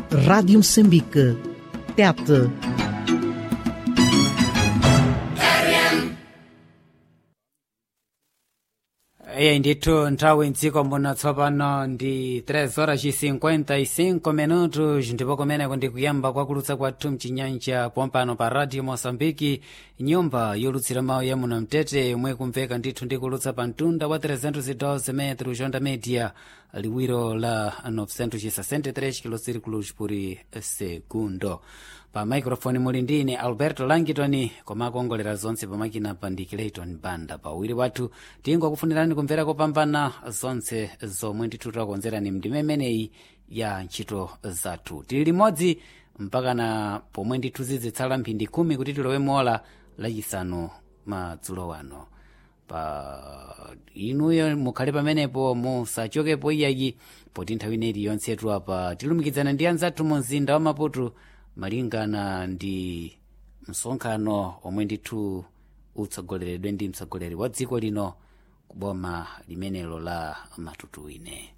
Rádio Moçambique. Tete. iye ndithu nthawi mdziko muno tsopano ndi 3 horas e 55 minutos ndipo kumeneko ndi kuyamba kwakulutsa kwathu mchinyanja pompano pa radio moçambike nyumba yolutsira mawu ya muno mtete yomwe kumveka ndithu ndikulutsa pa mtunda wa 312 metro jonda media liwiro la 963 kilocirculos por segundo pa microfone muli ndine alberto langitoni koma akuongolera zonse pamakina pa ndi clayton banda pawiri wathu tingokufunirani kumvera kopambana zonse zomwe ndithu takonzerani mndime imeneyi ya ntchito zathu tili limodzi mpakana pomwe ndithu zizitsala mphindi khumi kuti tilowe mola lachisanu madzulo wano pa inuyo mukhale pamenepo musachokepo iyayi poti nthawi ineyi yonsetu apa tilumikizana ndi anzathu mu mzinda wa maputo malingana ndi msonkhano omwe ndithu utsogoleredwe ndi mtsogoleri wa dziko lino kuboma limenelo la matutuwine